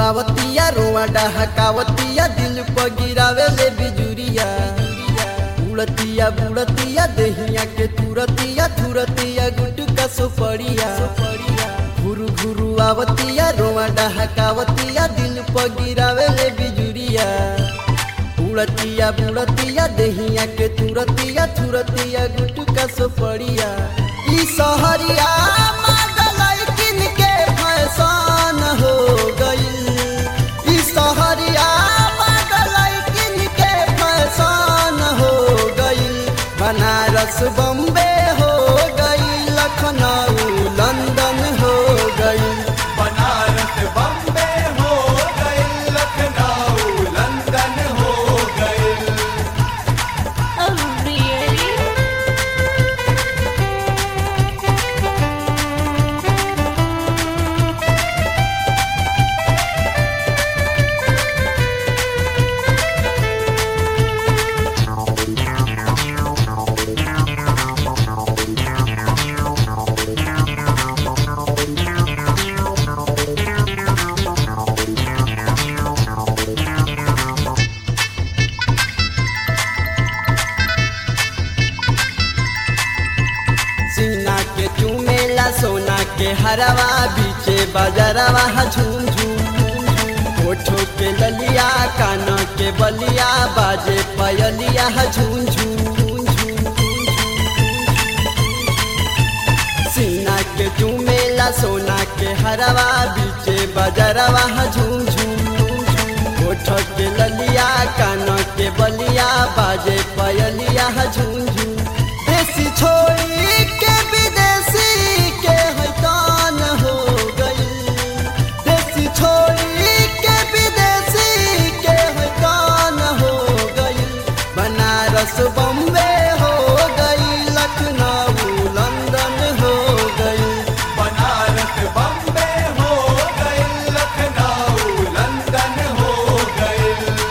आवतिया रोआ डहकावतिया दिल पर गिरावे ले बिजुरिया उड़तिया बुड़तिया देहिया के तुरतिया थुरतिया गुटका सुपड़िया घुरु घुरु आवतिया रोआ डहकावतिया दिल पर गिरावे ले बिजुरिया उड़तिया बुड़तिया देहिया के तुरतिया थुरतिया गुटका सुपड़िया ई सहरिया मादलाई किन के फैशन हो गई ई सहरिया मादलाई किन के फैशन हो गई बनारस बम्बे हो गई लखनऊ लंदन हो गई बनारस बम्बे हो गए लखनऊ लंदन हो गए Oh, really? सीना के चूमेला सोना के हरवा बीचे बजरवा झूम झूम होठो के ललिया कान के बलिया बाजे पयलिया झूम झूम सीना के चूमेला सोना के हरवा बीचे बजरवा झूम झूम होठो के ललिया कान के बलिया बाजे पयलिया झूम झूम देसी छोड़ी के विदेशी के हैतान हो गई देसी छोड़ी के विदेशी के हैतान हो गई बनारस बम्बे हो गई लखनऊ लंदन हो गई बनारस बम्बे हो गए लखनऊ लंदन हो गए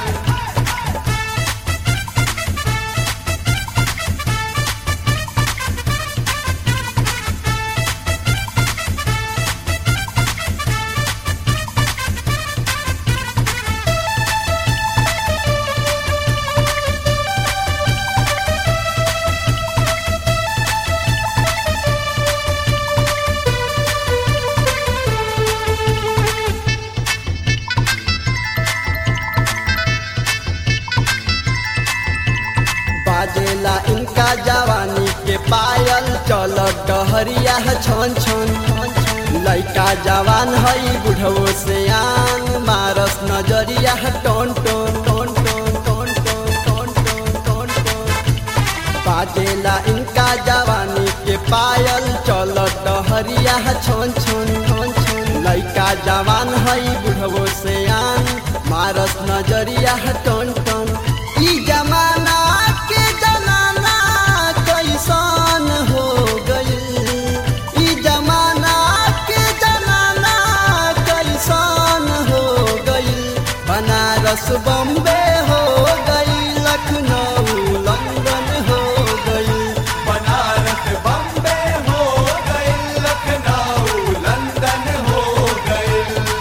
बाजेला इनका जवानी के पायल चल डहरिया छन छन लइका जवान हई बुढ़वो से आन मारस नजरिया टोन टोन टोन टोन टोन टोन टोन टोन टोन टोन बाजेला इनका जवानी के पायल चल डहरिया छन छन छन छन लइका जवान हई बुढ़वो से आन मारस नजरिया टोन टोन ई जमाना के जमाना कैसन हो गई ई जमाना के जमाना कैसन हो गई बनारस बम्बे हो गई लखनऊ लंदन हो गई बनारस बम्बे हो गए लखनऊ लंदन हो गए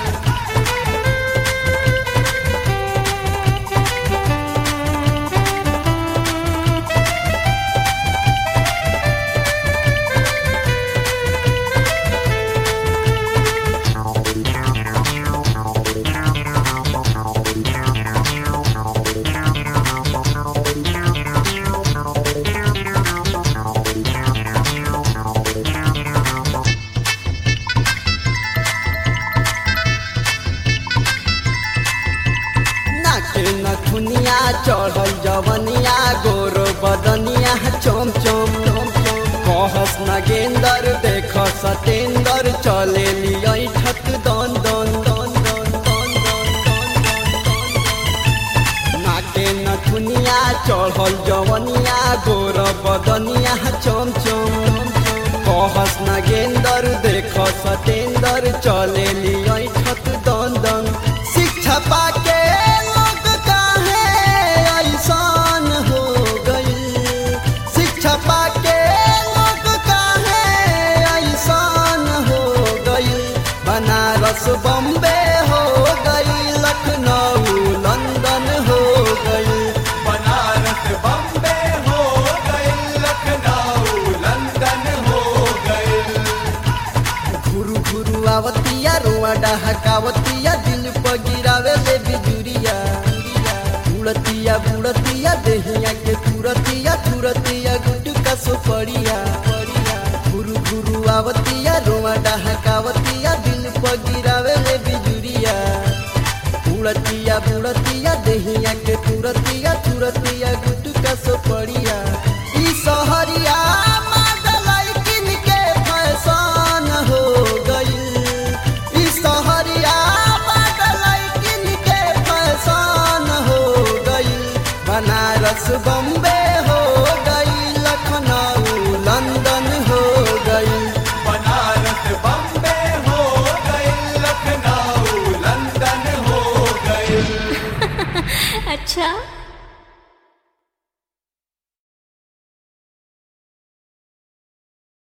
नाके नथुनिया चढ़ल जवनिया गोर बदनिया चम चम कहस नगेंदर देख सतेंदर चले लिय ठक दन दन दन दन दन दन दन दन नाके नथुनिया चढ़ल जवनिया गोर बदनिया चम चम कहस नगेंदर देख सतेंदर चले लिय ठक दन दन शिक्षा पाके लोग काहे ऐसान हो गई शिक्षा पाके लोग काहे ऐसान हो गई बनारस बम्बे हो गई लखनऊ लंदन हो गई बनारस बम्बे हो गए लखनऊ लंदन हो गए घुरु घुरु आवतिया रोआ डहकावतिया दिल पर गिरावे ले बिजुरिया उड़तिया बुड़तिया देहिया के तुरतिया तुरतिया गुटका सुपड़िया घुरु घुरु आवतिया रोआ डहकावतिया दिल पर गिरावे ले बिजुरिया उड़तिया बुड़तिया देहिया के तुरतिया तुरतिया गुटका सुपड़िया ई सहरिया मादलाई किन के फैशन हो गई ई सहरिया मादलाई किन के फैशन हो गई बनारस बम्बे हो गई लखनऊ लंदन हो गई बनारस बम्बे हो गए लखनऊ लंदन हो गए अच्छा